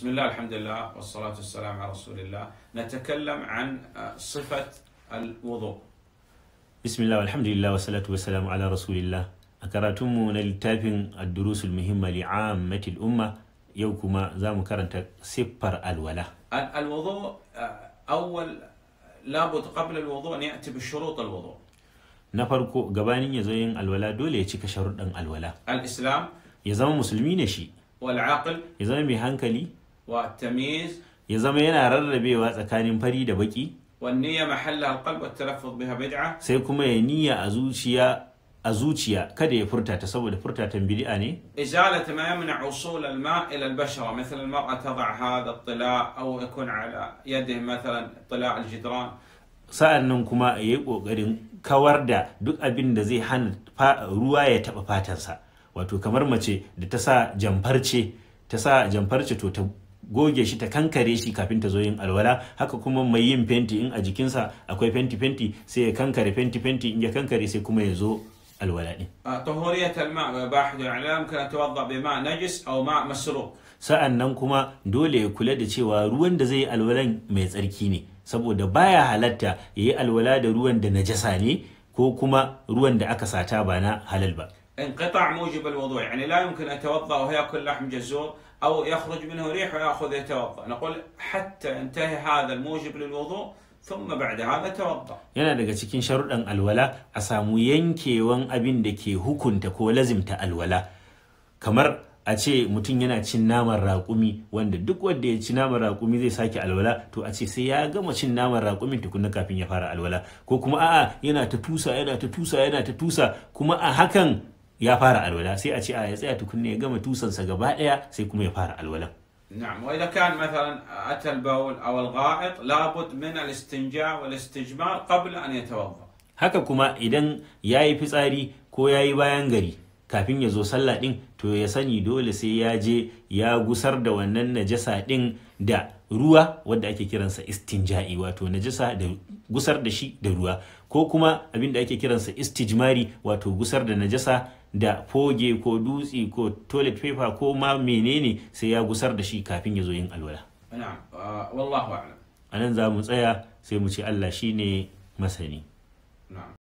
بسم الله الحمد لله والصلاة والسلام على رسول الله نتكلم عن صفة الوضوء bismillah alhamdulillah wa salatu wa salamu ala rasulillah a karatunmu na littafin ad-durusul muhimma li ammatil umma yau kuma za mu karanta siffar alwala ال- الوضوء أول لابد قبل الوضوء أن يأتي بشروط الوضوء na farko gabanin ya zo yin alwala dole ya cika sharuɗan alwala الإسلام ya zama musulmi ne shi والعقل ya zama mai hankali والتمييز ya zama yana rarrabewa tsakanin fari da baki والنية محلها القلب والتلفظ بها بدعة sai kuma ya niyya a zuciya a zuciya kada ya furta ta saboda furtatan bid'a ne إزالة ما يمنع وصول الماء إلى البشرة مثل المرأة تضع هذا الطلاء أو يكون على يده مثلا طلاء الجدران sa'an nan kuma ya yi ƙoƙarin kawar da duk abin da zai hana fa- ruwa ya taɓa fatansa wato kamar mace da ta sa jamfarce ta sa jamfarce to ta goge shi ta kankare shi kafin ta zo yin alwala haka kuma mai yin fenti in a jikinsa akwai fenti fenti sai ya kankare fenti fenti in ya kankare sai kuma ya zo alwala ɗin آه، طهورية الماء وإباحة يعني لا يمكن أن يتوضأ بماء نجس أو ماء مسروق sa'an nan kuma dole ya kula da cewa ruwan da zai yi alwalan mai tsarki ne saboda baya halatta ya yi alwala da ruwan da najasa ne ko kuma ruwan da aka sata ba na halal ba انقطاع موجب الوضوء يعني لا يمكن أن يتوضأ ويأكل لحم جزور أو يخرج منه ريح ويأخذ يتوضأ نقول حتى ينتهي هذا الموجب للوضوء ثم بعد هذا توضأ yana daga cikin sharuɗan alwala a samu yankewan abin da ke hukunta ko lazimta alwala kamar a ce mutum yana cin naman raƙumi wanda duk wanda ya ci naman raƙumi zai sake alwala to a ce sai ya gama cin naman raƙumin tukunna kafin ya fara alwala ko kuma a'a yana ta tusa yana ta tusa yana ta tusa kuma a hakan ya fara alwala sai a ce a ya tsaya tukunna ya gama tusansa gaba ɗaya sai kuma ya fara alwala نعم وإذا كان مثلا أتى البول أو الغائط لابد من الاستنجاء والاستجمار قبل أن يتوضأ haka kuma idan ya yi fitsari ko ya yi bayan gari kafin ya zo sallah ɗin to ya sani dole sai ya je ya gusar da wannan najasa ɗin da ruwa wadda ake kiransa istinja'i wato najasa da gusar da shi da ruwa ko kuma abin da ake kiransa istijmari wato gusar da najasa da foge ko dutse ko toilet paper ko ma menene sai ya gusar da shi kafin ya zo yin alwala نعم آه والله أعلم a nan za mu tsaya sai mu ce allah shine masani نعم